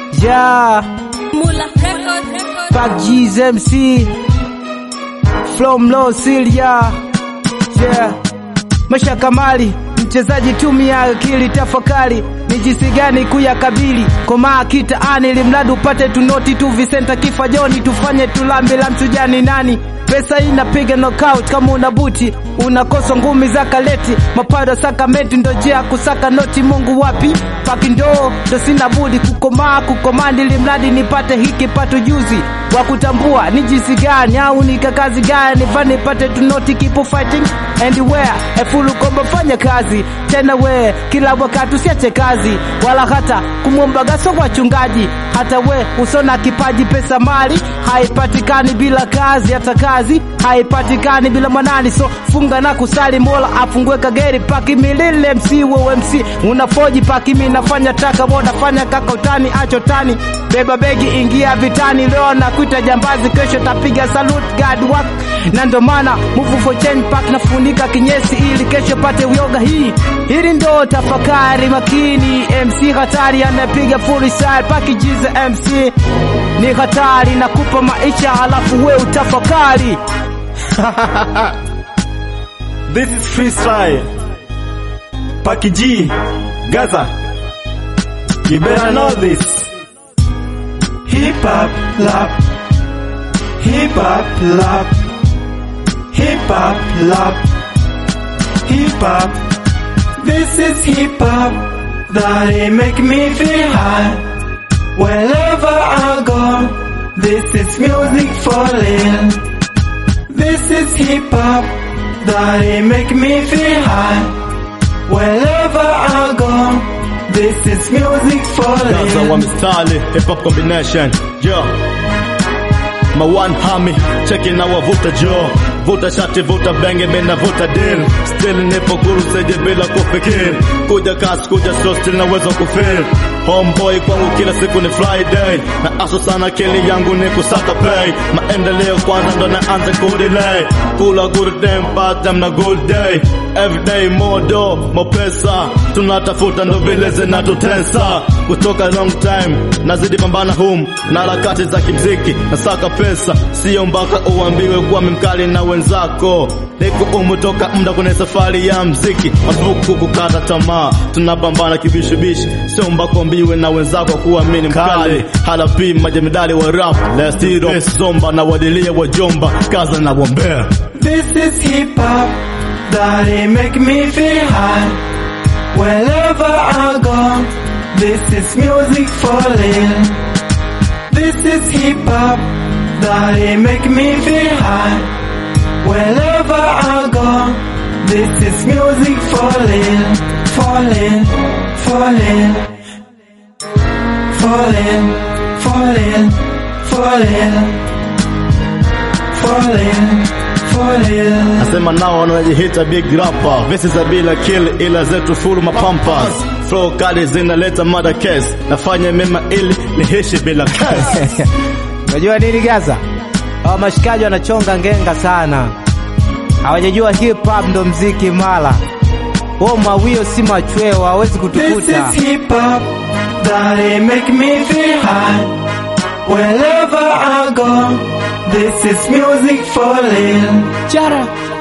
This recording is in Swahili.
Yeah, Mula Record, record. Pac G's MC, From Low Silia. Yeah, Masha Kamali, mchezaji tumia akili, tafakari ni jinsi gani kuyakabili komaa kitaani, ili mradi upate tunoti tu visenta kifa joni, tufanye tulambi la mchujani nani Pesa inapiga knockout kama una buti, unakosa ngumi za kaleti, mapado sakamenti ndo njia ya kusaka noti. Mungu wapi paki ndoo, ndo sina budi kukomaa kukomandi, ili mradi nipate hiki pato juzi wa kutambua ni jinsi gani au ni kakazi gani fani nipate tunoti, keep fighting and where efulu komba fanya kazi tena we kila wakati usiache kazi wala hata kumwomba gaso wachungaji hata we usona kipaji pesa mali haipatikani bila kazi hata kazi haipatikani bila mwanani so funga na kusali mola afungue kageri paki milile mc wewe mc unafoji paki mi nafanya taka wonafanya kaka utani acho tani beba begi ingia vitani leo nakuita jambazi kesho tapiga salute god work na ndo maana move for change pack nafunika kinyesi ili kesho pate uyoga hii hili ndo tafakari makini mc hatari anapiga full style pakijiza mc ni hatari nakupa maisha halafu we utafakari This is freestyle. Paki G, Gaza. You better know this. Hip hop lap. Hip hop lap. Hip hop lap. Hip hop. This is hip hop that it make me feel high. Wherever I go, this is music for real. This is hip hop that it make me feel high. Wherever I go, this is music for Gaza wa real. mistari hip hop combination yo ma one hami cheki na wavuta jo vuta shati vuta benge mina vuta deal still nipo guru seje bila kufikiri kuja kasi kuja show still naweza kufeel homeboy kwangu kila siku ni friday na aso sana kili yangu ni kusaka pay maendeleo kwanza ndo naanza kudelay kula good day bad time na good day every day more do more pesa tunatafuta ndo vile zinatutesa kutoka long time nazidi pambana hum na harakati za kimziki nasaka pesa sio mpaka uambiwe kuwa mimkali na wenzako niko umu toka muda kwenye safari ya mziki marufuku kukata tamaa tunapambana kibishibishi sio mpaka uambiwe na wenzako kuwa mimi ni mkali halapi majemedali wa rap lestiro zomba na wadilia wajomba kaza na wombea This is hip hop that it make me feel high. Wherever I go, this is music for real. This is hip hop that it make me feel high. Wherever I go, this is music for real. Falling, falling, falling, falling, falling, falling, falling. Nasema nao wanajihita big rapper Vesi za bila kill ila zetu full mapampas Flow kali zinaleta mada case Nafanya mema ili nihishi bila case unajua nini gaza hawa mashikaji wanachonga ngenga sana hawajajua hip hop ndo mziki mala huo mawio si machweo hawezi This kutukuta is hip hop that it make me feel high. Wherever I go, this is music for real. chara